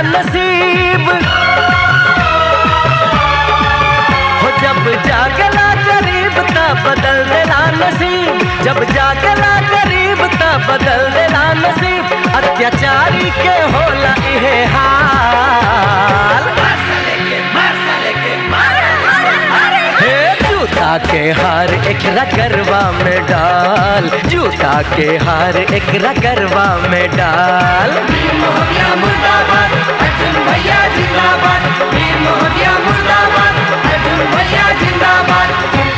नसीब हो जब जागला गरीब ता बदल देला नसीब जब जागला गरीब ता बदल देला नसीब अत्याचारी के होला इहे हाल हे जूता के हार एक रगरवा में डाल जूता के हार एक रगरवा में डाल मोहबिया मुर्दाबाद अर्जुन भैया जिंदाबाद वीर मोहबिया मुर्दाबाद अर्जुन भैया जिंदाबाद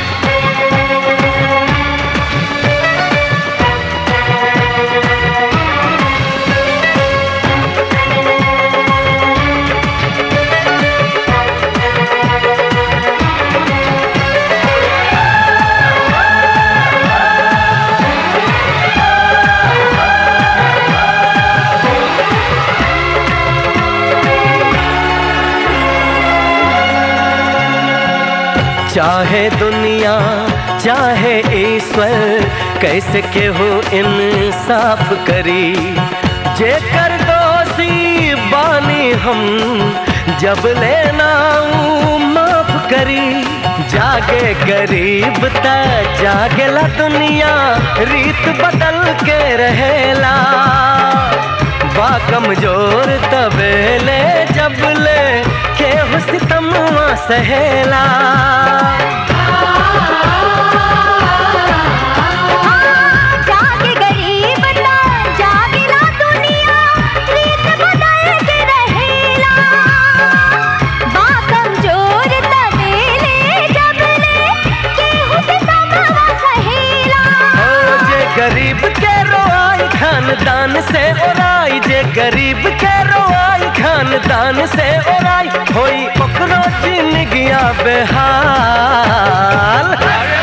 चाहे दुनिया चाहे ईश्वर कैसे केहू इंसाफ करी जेकर दोषी बानी हम जब लेना माफ करी जागे गरीब त जागेला दुनिया रीत बदल के रहेला बा कमजोर तबेले जब ले केहू सितमवा सहेला जागे गरीब ता जागेला दुनिया रीत बदल के रहेला बा कमजोर तबेले जबले केहू से समवा सहेला ओ जे गरीब के रोआई खानदान से ओराई जे गरीब के रोआई खानदान से ओराई होई ओकरो जिंदगिया बेहाल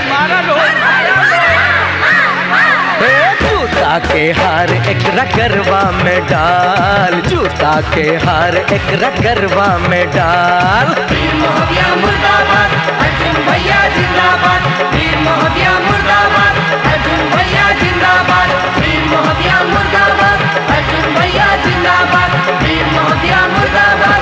ए, जूता के हार एक रगरवा में डाल जूता के हार एक रगरवा में डाल वीर मोहबिया मुर्दाबाद अर्जुन भैया जिंदाबाद वीर मोहबिया मुर्दाबाद अर्जुन भैया जिंदाबाद वीर मोहबिया मुर्दाबाद अर्जुन भैया जिंदाबाद वीर मोहबिया मुर्दाबाद